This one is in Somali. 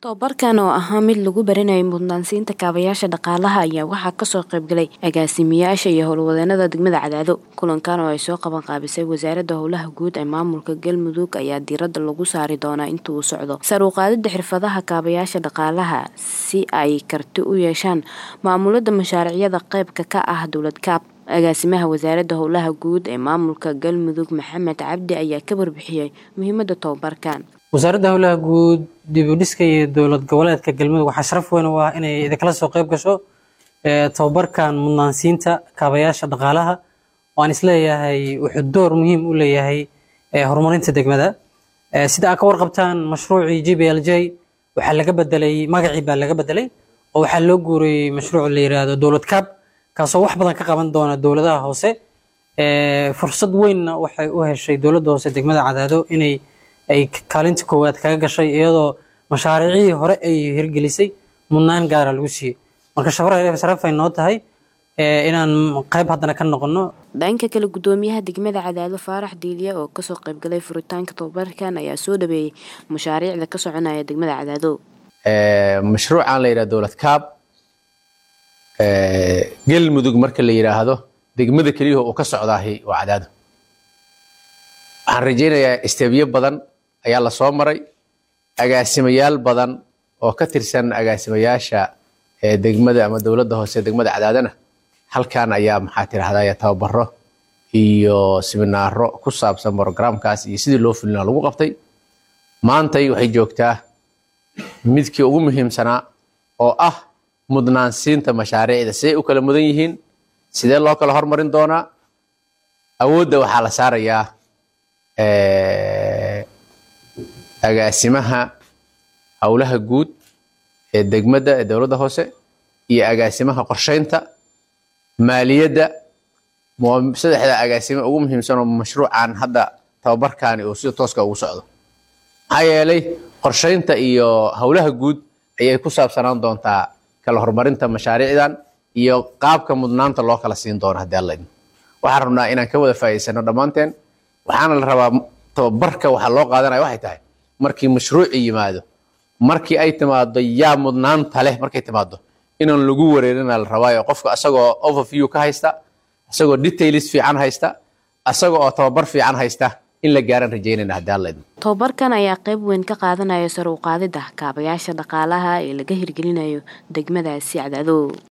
Tababarkan oo ahaa mid lagu baranayay mudnaansiinta kaabayaasha dhaqaalaha ayaa waxaa kasoo qaybgalay agaasimayaasha iyo howlwadeenada degmada Cadaado. Kulankan oo ay soo qaban qaabisay wasaaradda howlaha guud ee maamulka Galmudug ayaa diiradda lagu saari doonaa inta uu socdo sare u qaadida xirfadaha kaabayaasha dhaqaalaha si ay karti u yeeshaan maamulidda mashaariicda qaybka ka ah dowlad kaab. Agaasimaha wasaaradda howlaha guud ee maamulka Galmudug Maxamed Cabdi ayaa ka warbixiyay muhiimadda tababarkan. wasaaradda howlaha guud dib u dhiska iyo dowlad goboleedka galmudug waxaa sharaf weyn u ah inay idinkala soo qayb gasho ee, tababarkan mudnaansiinta kaabayaasha dhaqaalaha oo aan isleeyahay wuxuu door muhiim u leeyahay ee, horumarinta degmada Ee, sida aad ka warqabtaan mashruucii g b l j waxaa laga bedelay magacii baa laga bedelay oo waxaa loo guuriyey mashruuc la yiraahdo dowlad kaab kaasoo wax badan ka qaban doona dowladaha hoose Ee, fursad weynna waxay u heshay dowladda hoose degmada cadaado inay ay kaalinta koowaad kaga gashay iyadoo mashaariicii hore ay hirgelisay mudnaan gaara lagu siiyey marka sharaf sharaf ay noo tahay ee, inaan qayb haddana ka noqono Dhanka kale gudoomiyaha degmada Cadaado Faarax Diiliya oo kasoo qaybgalay furitaanka tababarkan ayaa soo dhaweeyay mashaariicda ka soconaya degmada Cadaado. Ee, mashruucan la yidhahdo dowlad kaab ee, galmudug marka la yidhaahdo degmada keliya uu ka socdaahi waa cadaado waxaan rajaynayaa istebyo badan ayaa la soo maray agaasimayaal badan oo ka tirsan agaasimayaasha ee degmada ama dowladda hoose ee degmada cadaadana halkan ayaa maxaa tirahdaa tababaro iyo siminaaro ku saabsan programkaas iyo sidii loo fulina lagu qabtay maantay waxay joogtaa midkii ugu muhiimsanaa oo ah mudnaansiinta mashaariicda siday u kala mudan yihiin sidee loo kala hormarin doonaa awoodda waxaa la saarayaa eh, agaasimaha howlaha guud ee degmada ee dowladda hoose iyo agaasimaha qorsheynta maaliyadda mo- saddexda agaasime ugu muhiimsan oo mashruucan hadda tababarkani uu sida tooska ugu socdo maxaa yeelay qorsheynta iyo howlaha guud ayay ku saabsanaan doontaa kala horumarinta mashaariicdan iyo qaabka mudnaanta loo kala siin doono haddii alla idmo waxaan rabnaa inaan ka wada faa'iidsano dhammaanteen waxaana la rabaa tababarka waxaa loo qaadanaya waxay tahay markii mashruuci yimaado markii ay timaado yaa mudnaanta leh markay timaado inaan lagu wareerina la rabaayo qofka asagoo overview ka haysta asagoo details fiican haysta asaga oo tababar fiican haysta in la gaaran rajaynayna haddii alla idmo Tababarkan ayaa qayb weyn ka qaadanaya sare u qaadida kaabayaasha dhaqaalaha ee laga hirgelinayo degmadaasi Cadaado.